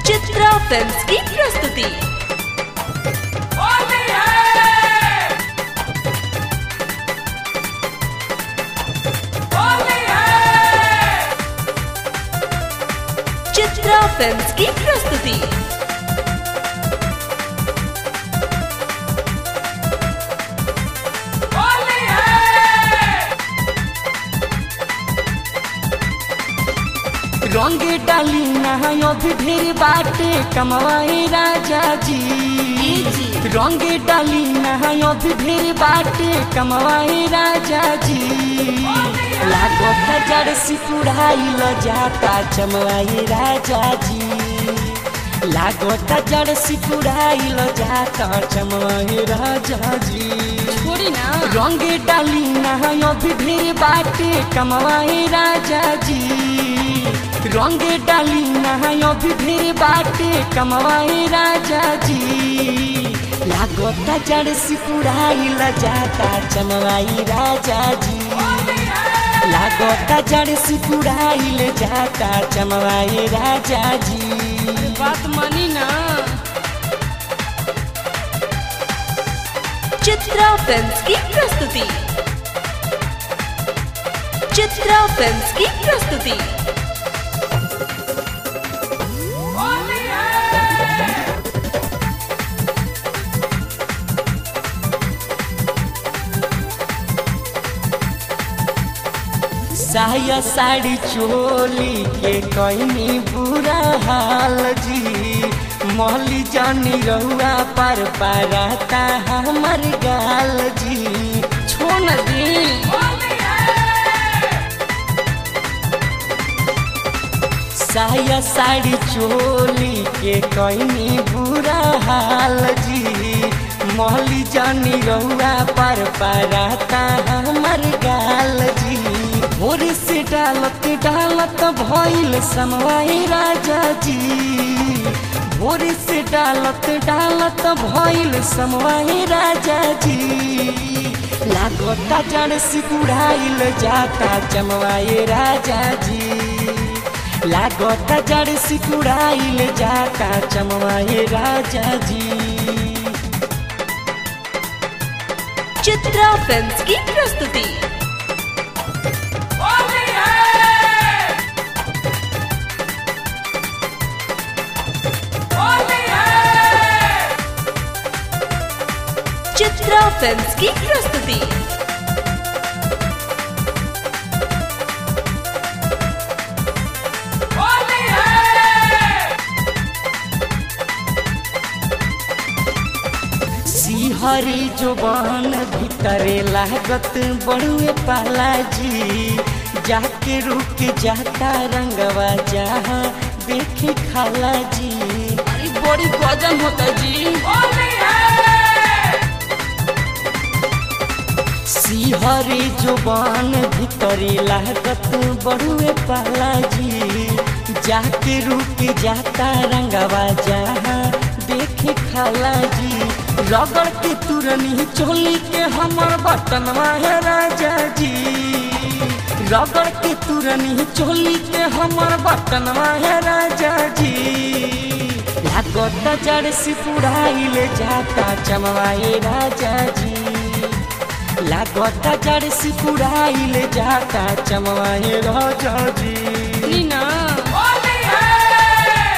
Chitra films की प्रस्तुति होली है होली है चित्रा फिल्म्स की प्रस्तुति होली है रंग डाली नहायो भी ढेर बाटे कमवाए राजा जी रंग डाली नहायो भी ढेर बाटे कमवाए राजा जी लागत जड़ सिकुड़ाई ल जाता चमवाए राजा जी लागत जड़ सिकुड़ाई ल जाता चमवाए राजा जी छोड़ी ना रंग डाली नहायो भी ढेर बाटे कमवाए राजा जी रंग डाली नहायो भी ढेर बाटे कमवाए राजा जी लागता जड़ सिकुड़ाई ल जाता चमवाई राजा जी लागता जड़ सिकुड़ाई ल जाता चमवाई राजा जी बात मानी ना चित्रा फिल्म्स की प्रस्तुति चित्रा फिल्म्स की प्रस्तुति होली है साया साड़ी चोली के कईनी बुरा हाल जी मौली जानी रहुआ पर पाराता हमर गाल जी छोड़ दी होली है साया साड़ी चोली के कईनी बुरा हाल जी मौली जानी रहुआ पर पाराता हमर गाल जी भोर से डालत डालत भइल समवाई राजा जी भोर से डालत डालत भइल समवाई राजा जी लागता जड़ सिकुड़ाइल जाता चमवाए राजा जी लागता जड़ सिकुड़ाइल जाता चमवाए राजा जी चित्रा फिल्म्स की प्रस्तुति होली है होली है चित्रा फिल्म्स की प्रस्तुति होली है सिहरी जोबान भीतरे लागत बड़ुए पाला जी जाके रुक जाता रंगवा जहाँ देखे खाला जी अरे बड़ी गजन होता जी होली है सिहरी जुबान भीतरी लागत बड़ुए पाला जी जाके रुक जाता रंगवा जहाँ देखे खाला जी रगड़ के तुरनी चोली के हमर बटनवा है राजा जी रगड़ के तुरनी चोली के हमर बटनवा है राजा जी लागत जड़ सिपुड़ाइल जाता चमवाए राजा जी लागता जड़ सिकुड़ाइल जाता चमवाए राजा जी नीना होली है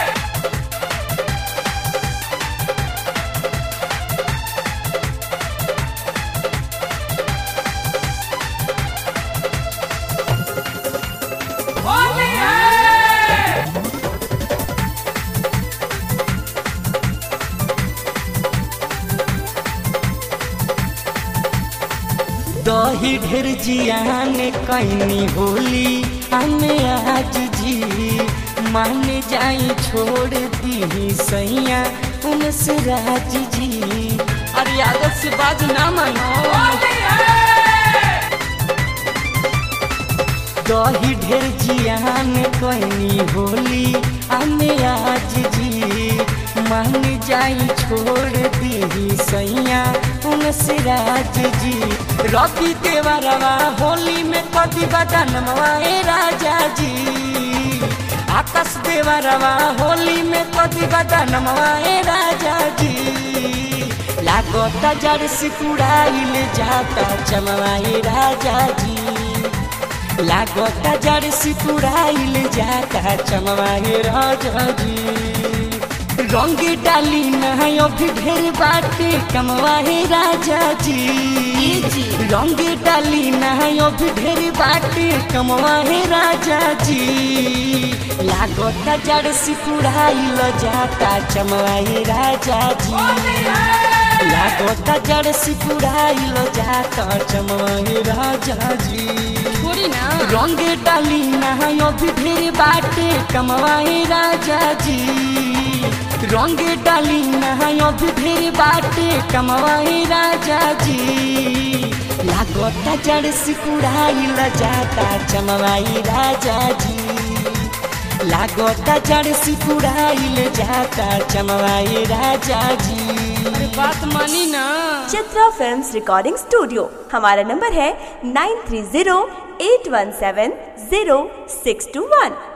होली है दही ढेर जियान कैनी होली हमें आज जी मान जाई छोड़ दी सैया उनसे राज जी अरे आदत से बात ना मानो होली है दही ढेर जियान कैनी होली हमें आज जी मान जाई छोड़ दी सैया उनसे राज जी रवि देवरवा होली में कदी बदनवा ए राजा जी आकाश देवरवा होली में कदी बदनमवाए राजा जी लागोता जड़ सिकुड़ाइल जाता चमवाए राजा जी लागोता जड़ सिकुड़ाइल जाता चमवाए राजा जी रंग डाली नहायो भी ढेर बाटे कमवाए राजा जी रंग डाली नहायो भी ढेर बाटे कमवाए राजा जी लागोता जड़ सिकुड़ाइल जाता चमवाए राजा जी लागोता जड़ सिकुड़ाइल जाता चमवाए राजा जी छोड़ी ना रंग डाली नहायो भी ढेर बाटे कमवाए राजा जी रंग डाली नहायो भी ढेर बाटे कमवाए राजा जी लागोता जड़ सिकुड़ाइल जाता चमवाई राजा जी लागोता जड़ सिकुड़ाइल जाता चमवाई राजा जी बात मानी ना चित्रा फिल्म्स रिकॉर्डिंग स्टूडियो हमारा नंबर है nine three zero eight one seven zero six two वन